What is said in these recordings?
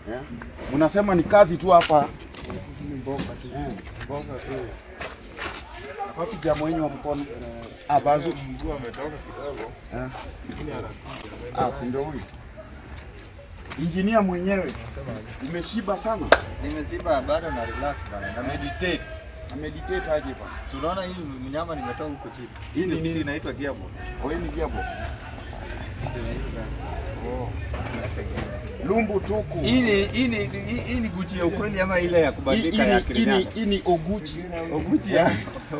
Yeah. Mnasema ni kazi tu hapa. Wapi jamaa wenyu wa mkono? Ah, bazu. Mguu ametoka kidogo. Ah. Lakini anakuja. Ah, si ndio huyu. Injinia mwenyewe. Umeshiba sana. Nimeziba bado na relax bana. Na meditate. Na meditate aje bwana. Si unaona hii mnyama nimetoa huko chini. Hii ni Hii nini? kitu inaitwa gearbox. Oh, hii ni gearbox. Oh. Lumbu tuku. Hii ni hii ni hii- hii ni Gucci ya ukweli ama ile ya Hii kubadilika hii ya ni- hii ni Kirinyaga? hii ni Oguchi. Oguchi ya.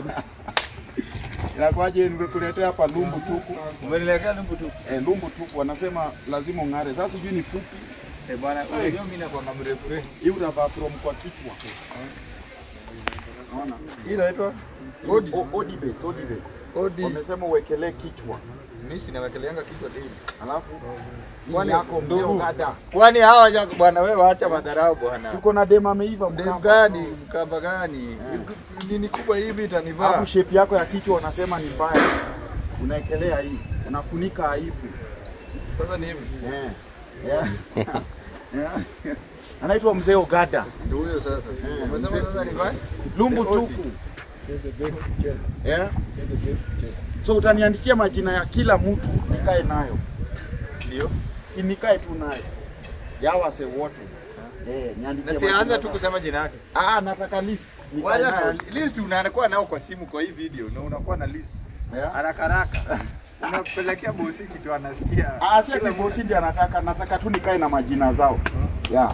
Inakuwaje nimekuletea hapa lumbu tuku? Umeniletea lumbu tu. Eh, lumbu tuku wanasema lazima ung'are. Sasa sijui ni fupi. Eh bwana, unajua mimi nakuanga mrefu refu. Hii unavaa from kwa kichwa. Unaona? Hii inaitwa Odi. Odibet, odibet. Odi. Wamesema uwekelee kichwa. Mimi sinawekeleanga kichwa daily. Alafu Kwani yako mzee ndugu, Ogada. Kwani hawa ja- bwana wewe acha madharau bwana. Tuko na dema ameiva Dem mkapa. gani mkamba gani? Nini kubwa hivi itanivaa? Alafu shape yako ya kichwa unasema ni mbaya. Unaekelea hii. Unafunika aibu. Sasa ni hivi. Eh. Yeah. Yeah. Anaitwa mzee Ogada. Ndio huyo sasa. Umesema sasa nivae? Lumbu The Odi. tuku. Yeah. So utaniandikia majina ya kila mtu nikae nayo. Ndio. Si nikae tu nayo. Ya wase wote. Eh, niandikie. Na sianza majina tu zao. kusema jina yake. Ah, nataka list. Nikae Kwanza nayo. list unakuwa nao kwa simu kwa hii video na unakuwa na list. Yeah. Haraka haraka. Unapelekea bosi kitu anasikia. Ah, si ati bosi ndiye anataka, nataka tu nikae na majina zao. Yeah.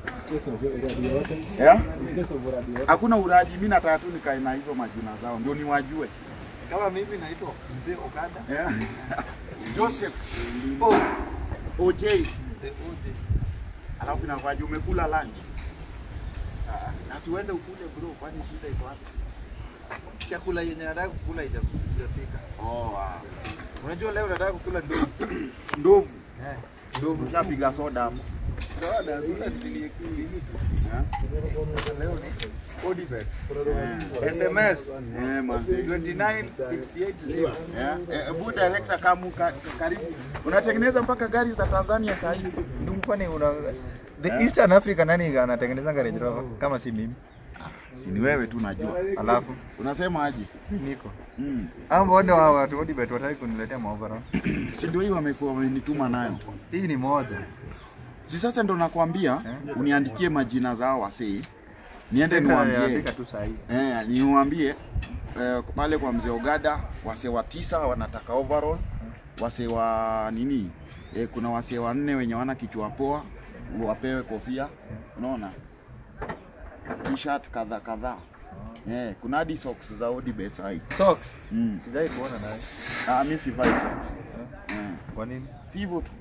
Yeah? Hakuna uradi, mimi nataka tu nikae na hizo majina zao ndio niwajue. Kama mimi naitwa Mzee Ogada. Yeah. Joseph Oh, OJ. the OJ. Alafu inakuwaje umekula lunch? Ah, na si uende ukule bro, kwani shida iko wapi? Chakula yenye nataka kukula haijafika. Oh, wow. Unajua leo nataka kukula ndovu. Ndovu. Eh. Ndovu ushapiga soda hapo. Soda, soda ziliekili. Yeah. Leo ni Odibet. SMS Eh, manzi. 29680. Yeah. Eh, bu director kamu ka, karibu. Unatengeneza mpaka gari za Tanzania sasa hivi. Ndugu kwani una The Eastern Africa nani anatengeneza Range Rover kama si mimi? Si ni wewe tu najua. Alafu Unasema aje? mimi niko. Mm. Hao mbona wa watu Odibet wataki kuniletea maoverall? Si ndio hii wamekuwa wamenituma nayo. Hii ni moja. Si sasa ndo nakwambia uniandikie majina zao wasee. Niende Sasa niwaambie. yafika tu saa hii. Eh, niwaambie eh, pale kwa mzee Ogada wasee wa tisa wanataka overall. Wasee wa nini? Eh, kuna wasee wanne wenye wana kichwa poa wapewe kofia. Unaona? T-shirt kadha kadha. Eh, kuna hadi socks za Odibet hai. Socks. Mm. Sijai kuona naye. Ah, mimi sivai socks. Eh, Kwa nini? si hivyo tu.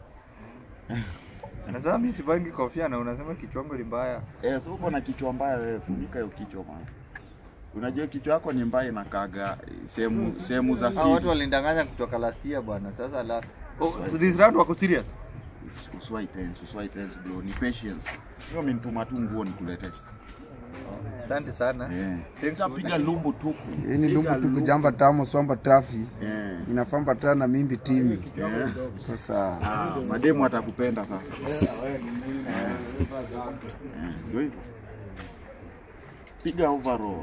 Nasema mimi sivangi kofia na unasema kichwangu ni mbaya. Eh, so uko na kichwa mbaya wewe, funika hiyo kichwa bana. Unajua kichwa yako ni mbaya inakaga sehemu sehemu za Hao watu siri. walindanganya kutoka last year bwana. Sasa la Oh, so this round wako serious? Uswai tense, uswai tense bro, ni patience. Sio amenituma tu nguo nikuletee. Asante sana. Eh. Thanks Sasa piga lumbu tuku. Hii ni lumbu Piga tukujamba tamo swamba trafi Eh. inafamba tana na mimbi timi Eh. sasa Ah, mademu atakupenda sasa. Eh, Ndio hivyo. Piga overall.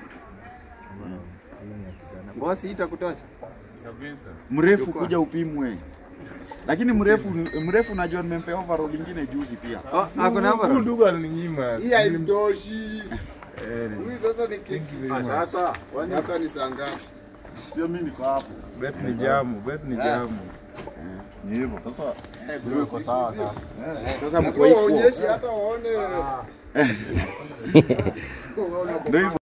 Bosi itakutosha. Kabisa. Mrefu kuja upimwe. Lakini mrefu mrefu najua nimempea overall lingine juzi pia. Oh, ako na Huyu overall. ndugu alininyima. Hii haimtoshi. Eh, Huyu sasa ni Thank you very much. sasa kwani sasa ni saa ngapi? Ndio mimi niko hapo. Bet ni jamu, bet ni jamu. Ni hivyo. Sasa ndio iko sawa sasa. Sasa mko Kwa equal. waonyeshi hata waone Ndio hivyo.